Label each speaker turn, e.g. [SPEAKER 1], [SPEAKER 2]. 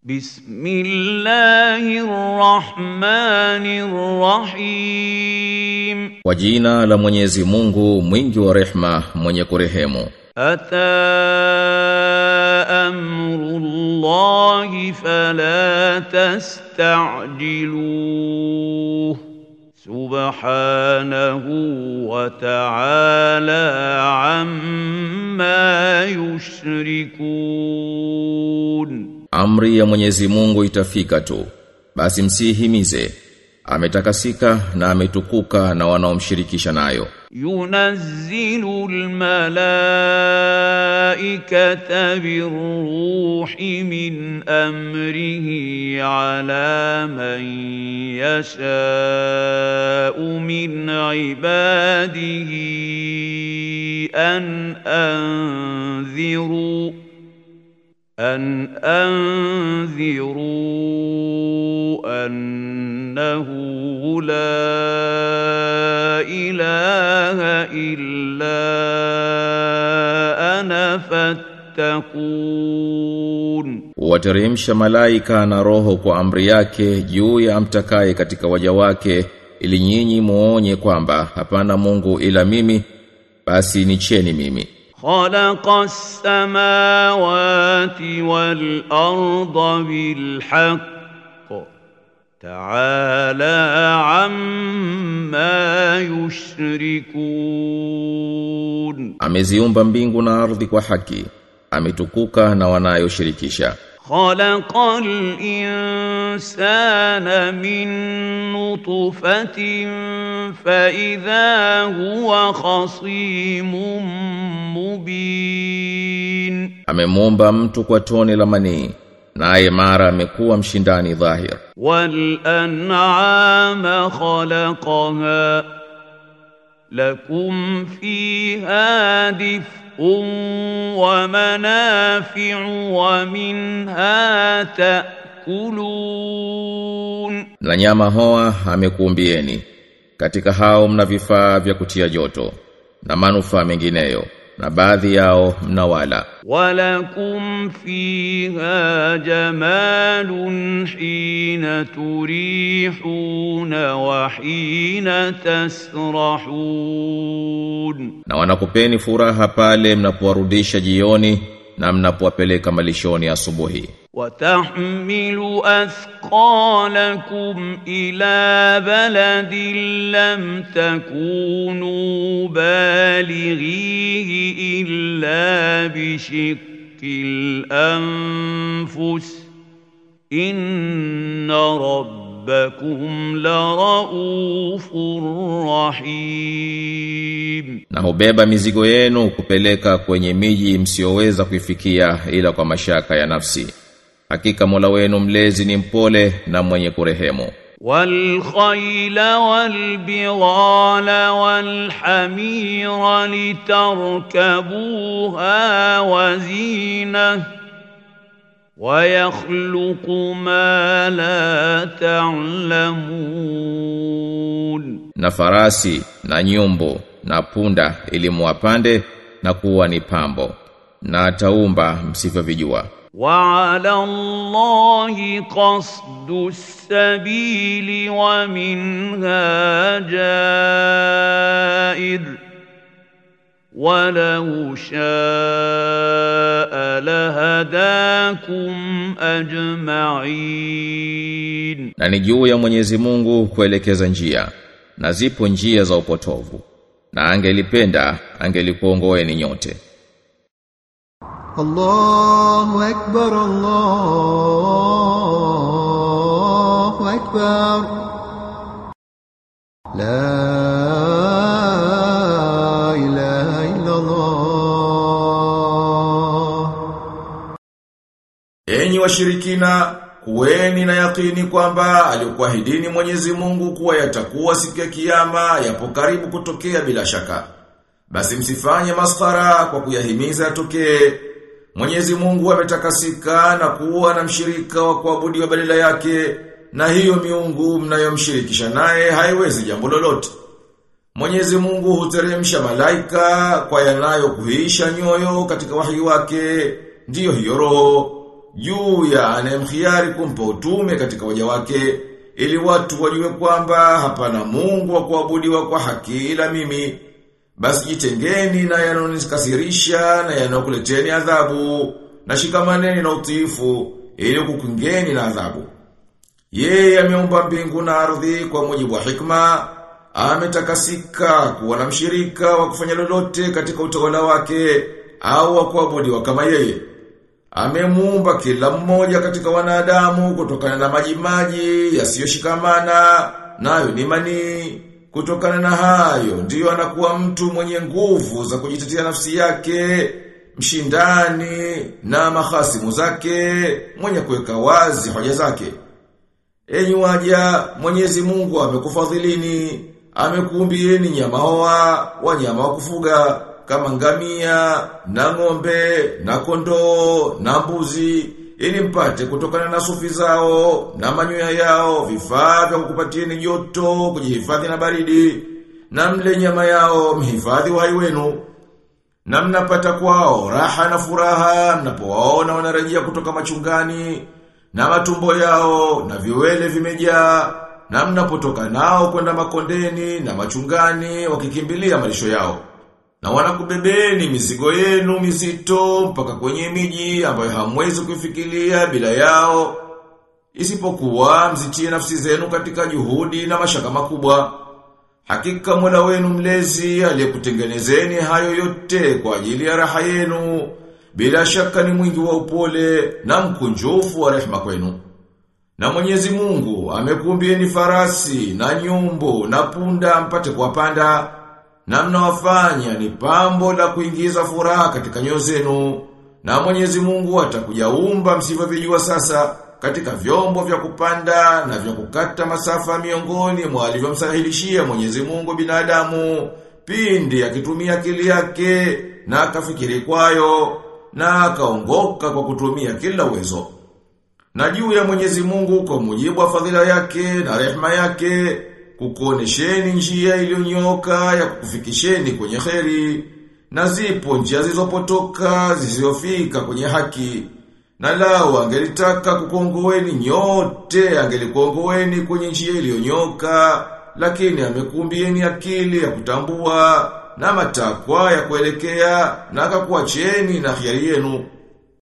[SPEAKER 1] بسم الله الرحمن الرحيم
[SPEAKER 2] Kwa jina la Mwenyezi Mungu mwingi wa rehma mwenye kurehemu
[SPEAKER 1] أتى أمر الله فلا تستعجلوه سبحانه وتعالى عما يشركون
[SPEAKER 2] Amri ya Mwenyezi Mungu itafika tu basi msihimize ametakasika na ametukuka na wanaomshirikisha nayo
[SPEAKER 1] ينزل الملائكة بالروح من أمره على من يشاء من عباده أن أنذروا أن أنذروا أنه لا إله إلا أنا فاتقون
[SPEAKER 2] Wateremsha malaika na roho kwa amri yake juu ya amtakaye katika waja wake ili nyinyi muonye kwamba hapana Mungu ila mimi basi nicheni mimi
[SPEAKER 1] خلق السماوات والأرض بالحق تعالى عما يشركون
[SPEAKER 2] Ameziumba mbingu na ardhi kwa haki ametukuka na wanayoshirikisha
[SPEAKER 1] خلق الإنسان من نطفة فإذا هو خصيم مبين
[SPEAKER 2] Amemuumba mtu kwa tone la manii naye mara amekuwa mshindani dhahir
[SPEAKER 1] والأنعام خلقها لكم فيها دفء ومنافع ومنها تأكلون
[SPEAKER 2] na nyama hoa amekuumbieni katika hao mna vifaa vya kutia joto na manufaa mengineyo na baadhi yao mnawala
[SPEAKER 1] ولكم فيها جمال حين تريحون وحين تسرحون
[SPEAKER 2] na wanakupeni furaha pale mnapowarudisha jioni na mnapowapeleka malishoni asubuhi
[SPEAKER 1] وتحمل أثقالكم إلى بلد لم تكونوا بالغيه إلا بشق الأنفس إن ربكم لرؤوف رحيم
[SPEAKER 2] na hubeba mizigo yenu kupeleka kwenye miji msioweza kuifikia ila kwa mashaka ya nafsi hakika Mola wenu mlezi ni mpole na mwenye kurehemu
[SPEAKER 1] والخيل والبغال والحمير لتركبوها وزينة ويخلق ما لا تعلمون
[SPEAKER 2] na farasi na nyumbu na punda ili muwapande na kuwa ni pambo na ataumba msivyovijua
[SPEAKER 1] وعلى الله قصد السبيل ومنها جائر ولو شاء لهداكم أجمعين
[SPEAKER 2] na ni juu ya Mwenyezi Mungu kuelekeza njia na zipo njia za upotovu na angelipenda angelikuongoeni nyote
[SPEAKER 3] الله أكبر الله أكبر لا إله إلا الله
[SPEAKER 4] Enyi washirikina, kuweni na yakini kwamba alikuahidini Mwenyezi Mungu kuwa yatakuwa siku ya kiyama yapo karibu kutokea bila shaka. Basi msifanye maskhara kwa kuyahimiza yatokee. Mwenyezi Mungu ametakasika na kuwa na mshirika wa kuabudiwa badala yake, na hiyo miungu mnayomshirikisha naye haiwezi jambo lolote. Mwenyezi Mungu huteremsha malaika kwa yanayo kuhisha nyoyo katika wahi wake, ndiyo hiyo roho. juu ya anayemkhiari kumpa utume katika waja wake ili watu wajue kwamba hapana Mungu wa kuabudiwa kwa haki ila mimi basi jitengeni na yanonikasirisha na yanokuleteni adhabu na shikamaneni na utiifu ili kukungeni na adhabu yeye ameumba mbingu na ardhi kwa mujibu wa hikma ametakasika kuwa na mshirika wa kufanya lolote katika utawala wake au wa kuabudiwa kama yeye Amemuumba kila mmoja katika wanadamu kutokana na maji maji yasiyoshikamana nayo ni manii. Kutokana na hayo ndiyo anakuwa mtu mwenye nguvu za kujitetea nafsi yake, mshindani na mahasimu zake, mwenye kuweka wazi hoja zake. Enyi waja, Mwenyezi Mungu amekufadhilini, amekuumbieni nyama hoa, wanyama wa kufuga kama ngamia, na ng'ombe, na kondoo, na mbuzi, ili mpate kutokana na sufi zao, na manyoya yao, vifaa vya kukupatieni joto, kujihifadhi na baridi, na mle nyama yao, mhifadhi uhai wenu. Na mnapata kwao, raha na furaha, mnapowaona wanarejea kutoka machungani, na matumbo yao, na viwele vimejaa, na mnapotoka nao kwenda makondeni, na machungani, wakikimbilia malisho yao na wanakubebeni mizigo yenu mizito mpaka kwenye miji ambayo hamwezi kufikiria bila yao isipokuwa mzitie nafsi zenu katika juhudi na mashaka makubwa hakika Mola wenu mlezi aliyekutengenezeni hayo yote kwa ajili ya raha yenu bila shaka ni mwingi wa upole na mkunjufu wa rehema kwenu na Mwenyezi Mungu amekumbieni farasi na nyumbu na punda mpate kuwapanda na mnawafanya ni pambo la kuingiza furaha katika nyoyo zenu na Mwenyezi Mungu atakujaumba msivyovijua sasa katika vyombo vya kupanda na vya kukata masafa miongoni mwa alivyomsahilishia Mwenyezi Mungu binadamu pindi akitumia akili yake na akafikiri kwayo na akaongoka kwa kutumia kila uwezo na juu ya Mwenyezi Mungu kwa mujibu wa fadhila yake na rehema yake kukuonesheni njia iliyonyoka ya kukufikisheni kwenye kheri na zipo njia zilizopotoka zisizofika kwenye haki na lao angelitaka kukuongoeni nyote angelikuongoeni kwenye njia iliyonyoka lakini amekumbieni akili ya kutambua na matakwa ya kuelekea na akakuacheni na hiari yenu